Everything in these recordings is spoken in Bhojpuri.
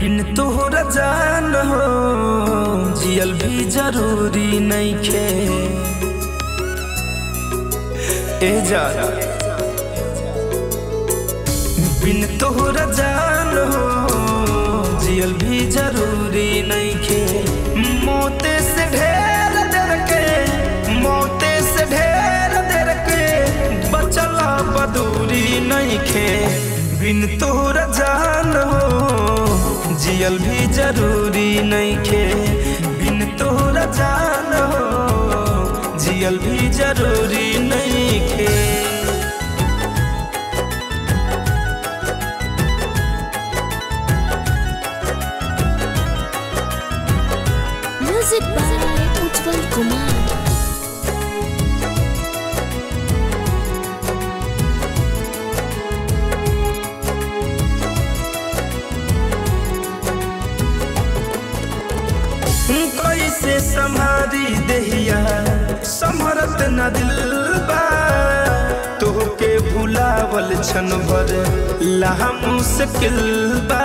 बिन तोहरा जान हो जियल भी जरूरी नइखे ए जान बिन तोहरा जान हो जियल भी जरूरी नइखे मोते से ढेर देर के मोते से ढेर देर के बचला बदूरी नइखे बिन तोहरा जान हो जियल भी जरूरी नइखे बिन तोहरा जान हो जियल भी जरूरी नइखे Music by Ujjwal Kumar. कैसे संभारी देहिया समरत न दिल बा तोहके भुलावल छन भर लाहा मुश्किल बा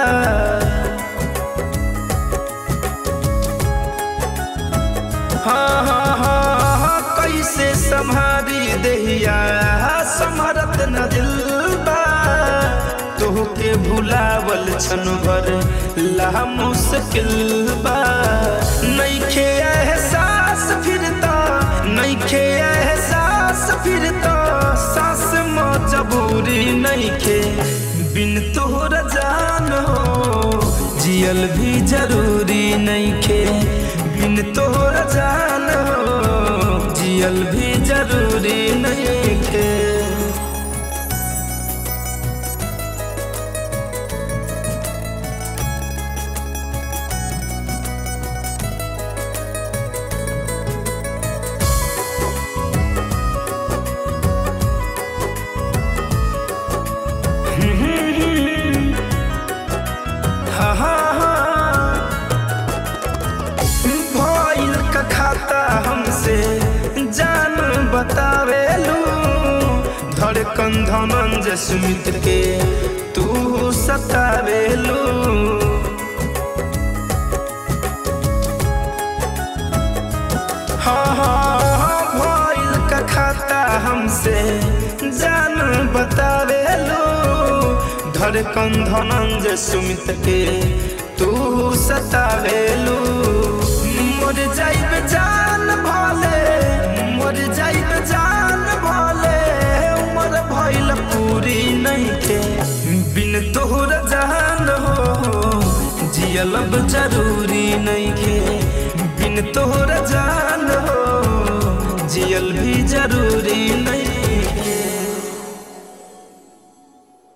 हाँ हाँ हाँ हाँ, कैसे संभारी देहिया समरत न दिल बा तोहके भुलावल छन भर ला मुश्किल बा नइखे एहसास फिरता नइखे एहसास फिरता सास मजबूरी नइखे बिन तोहरा जान हो जियल भी जरूरी नइखे बिन तोहरा जान हो जियल भी जरूरी नइखे हा हा हा भइल का खाता हमसे जान बतावेलू धड़कन धनंजय सुमित के तू सतावेलू हाँ हाँ हाँ भइल का खाता हमसे जान बतावेलू धड़कन धनंजय सुमित के तू सतावेलू मोर जाइब जान भले मोर जाइब जान भले उमर भइल पूरी नहीं के बिन तोहर जान हो जियलब जरूरी नहीं के बिन तोहर जान